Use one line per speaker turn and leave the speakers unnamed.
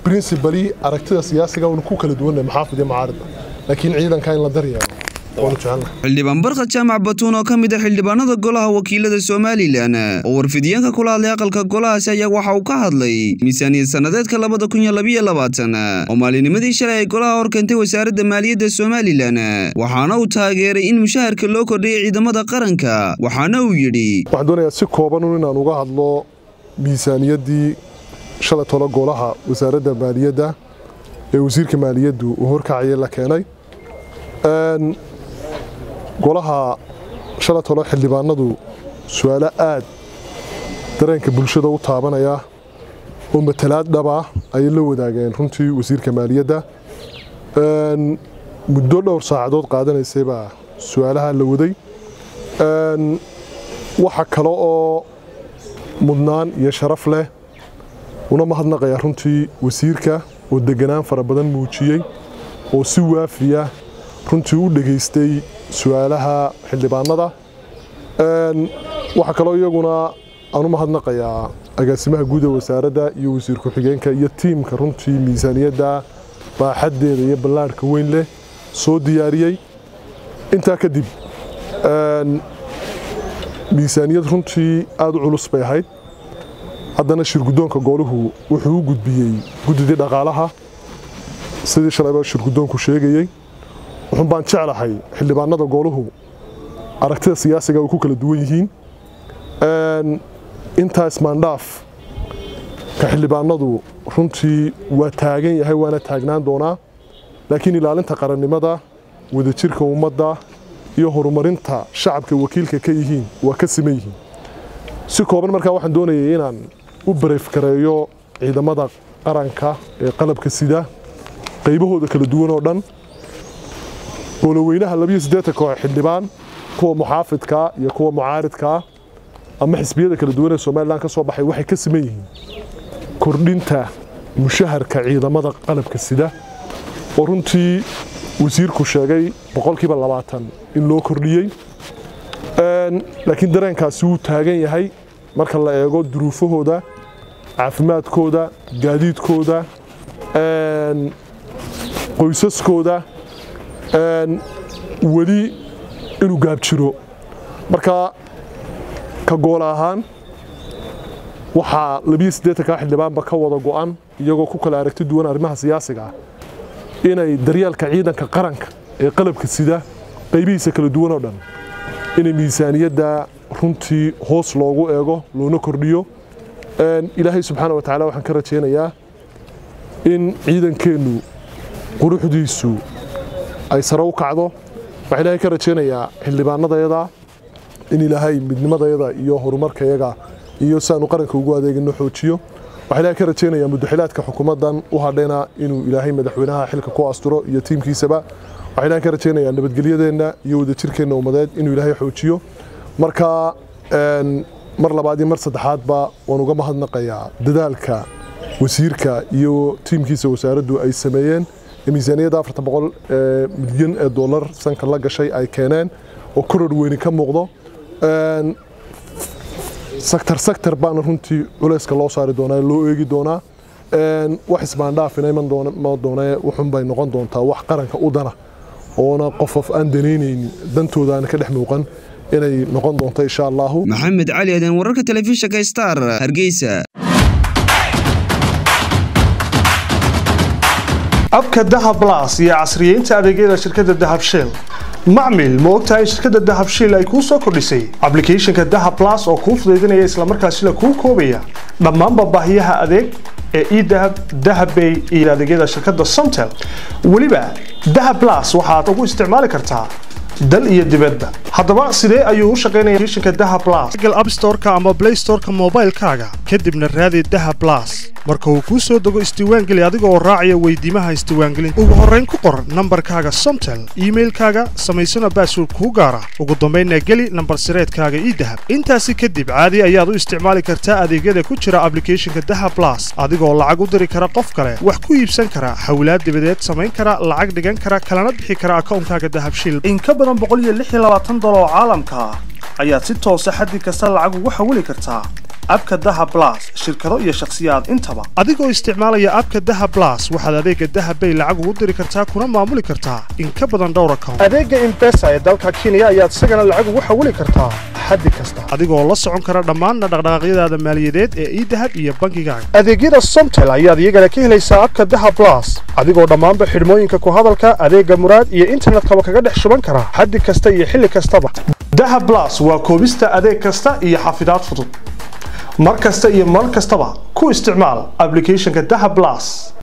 principally aragtida siyaasiga uuna ku kala duwannahay maxaafid iyo macaaridba laakiin ciidanka in la daryeelo waanu jecelnahay
xildhibaan barkhad jaamac batuun oo ka mid a xildhibaanada golaha wakiilada somalilan oo warfidyaenka kula hadlay aqalka golahaasi ayaa waxa uu ka hadlay miisaaniyad sannadeedka labada kun iyo labiyo labaatan oo maalinimadii shalay ay golaha hor keentay wasaaradda maaliyadda somalilan waxaana uu taageeray in mushaharka loo kordhiyay ciidamada qaranka waxaana uu yidhi
waxaan doonayaa si koobanun inaan uga hadlo miisaaniyaddii shalay tolo golaha wasaaradda maaliyadda ee wasiirka maaliyaddu uu horkacaya la keenay golaha shalay tolo xildhibaanadu su-aalo aad dareenka bulshada u taabanaya oo matalaad dhaba ayay la wadaageen runtii wasiirka maaliyadda muddo dhowr saacadood qaadanaysay baa su-aalaha la waday waxa kale oo mudnaan iyo sharaf leh una mahadnaqaya runtii wasiirka oo deganaan fara badan muujiyey oo si waafiya runtii u dhegaystay su-aalaha xildhibaanada waxaa kaloo iyaguna aan u mahadnaqayaa agaasimaha guud ee wasaaradda iyo wasiir ku-xigeenka iyo tiimka runtii miisaaniyadda baaxaddeeda iyo ballaarhka weyn leh soo diyaariyey intaa kadib miisaaniyad runtii aad u culus bay ahayd haddana shirguddoonka gooluhu wuxuu u gudbiyey guddidii dhaqaalaha sidii shalayba shirguddoonku sheegayey wuxuun baan jeclahay xildhibaanada gooluhu aragtida siyaasiga ay ku kala duwan yihiin intaa ismaandhaaf ka xildhibaanadu runtii waa taagan yahay waana taagnaan doonaa laakiin ilaalinta qarannimada wadajirka ummadda iyo horumarinta shacabka wakiilka ka yihiin waa ka siman yihiin si kooban markaa waxaan doonayay inaan u bareefkareeyo ciidamada qaranka ee qalabka sida qaybahooda kala duwan oo dhan gooloweynaha labiyo siddeetan koox xildhibaan kuwa muxaafidkaa iyo kuwa mucaaridkaa ama xisbiyada kala duwan ee somalilan ka soo baxay waxay ka siman yihiin kordhinta mushaharka ciidamada qalabka sida oo runtii wasiirku sheegay boqolkiiba labaatan in loo kordhiyey laakiin dareenkaasi wuu taagan yahay marka la eego duruufahooda caafimaadkooda gaadiidkooda qoysaskooda weli inuu gaabjiro marka ka goola ahaan waxaa labiyo siddeetankaa xildhibaanba ka wada go'an iyagoo ku kala aragti duwan arrimaha siyaasiga ah inay daryeelka ciidanka qaranka ee qalabka sida qaybihiisa kala duwan oo dhan inay miisaaniyadda runtii hoos loogu eego loona kordhiyo ilaahay subxaana wa tacaala waxaan ka rajaynayaa in ciidankeennu quruxdiisu ay sare u kacdo waxaan ilaahay ka rajaynayaa xildhibaanadayada in ilaahay midnimadayada iyo horumarkayaga iyo si aanu qaranka ugu adeegino xoojiyo waxaan ilaahay ka rajaynayaa mudaxilaadka xukuumaddan u hadhayna inuu ilaahay madaxweynaha xilka ku asturo iyo tiimkiisaba waxaan ilaahay ka rajaynayaa nabadgelyadeenna iyo wadajirkeenna ummadeed inuu ilaahay xoojiyo marka mar labaad iyo mar saddexaadba waan uga mahadnaqayaa dadaalka wasiirka iyo tiimkiisa wasaaraddu ay sameeyeen miisaaniyadda afartan boqol milyan ee dollar sanka la gashay ay keeneen oo koror weyni ka muuqdo sektar sektar baana runtii culayska loo saari doonaa loo eegi doonaa wax isbaandhaafina iman doonee wuxun bay noqon doontaa wax qaranka u dana oona qofof aan danaynaynin dantooda aan ka dhex muuqan inay noqon doonto insha allahu
maxamed cali adan wararka telefishinka star hargeysa
abka dahab blas iyo casriyeynta adeegyada shirkadda dahab shell macmil ma ogtahay in shirkadda dahab shell ay kuu soo kordhisay ablicathonka dahab blas oo kuu fudaydinaya islamarkaasina kuu koobaya dhammaanba baahiyaha adeeg ee edahab dahabbay iyo adeegyada shirkadda somtel weliba dahab blas waxaad ugu isticmaali kartaa dal iyo dibadba haddaba sidee ayuu u shaqaynaya applicationka dahab blas google app store-ka ama play store-ka moobaylkaaga kadibna raadi dahab blas marka uu kuu soo dego isdiiwaangeli adiga oo raacaya weydiimaha isdiiwaangelinta ugu horrayn ku qor nambarkaaga somtel iimailkaaga samaysana baasword kuu gaara ugu dambaynna geli nambar sireedkaaga ii dahab intaasi kadib caadi ayaad u isticmaali kartaa adeegyada ku jira ablicathonka dahab blas adigoo lacag u diri kara qof kale wax ku iibsan kara xawlaad dibadeed samayn kara lacag dhigan kara kalana bixi kara akawnkaaga dahab shil in ka badan boqol iyo lix iyo labaatan dolar oo caalamka ah ayaad si toosa xaddi kasta lacag ugu xawili kartaa abka daha blas shirkado iyo shakhsiyaad intaba adigoo isticmaalaya abka daha blas waxaad adeega dahabbay lacag ugu diri kartaa kuna maamuli kartaa in ka badan dhowr account adeega imbesa ee dalka kenya ayaad isagana lacag ugu xawili kartaa xaddi kasta adigoo la socon kara dhammaan dhaqdhaqaaqyadaada maaliyadeed ee idahab iyo bangigaaga adeegyada somtel ayaad iyagana ka helaysaa abka daha blas adigoo dhammaanba xidhmooyinka ku hadalka adeega muraad iyo internetkaba kaga dhex shuban kara xaddi kasta iyo xilli kastaba daha blas waa koobista adeeg kasta iyo xafidaad fudud mar kasta iyo mar kastaba ku isticmaal applicationka daha blas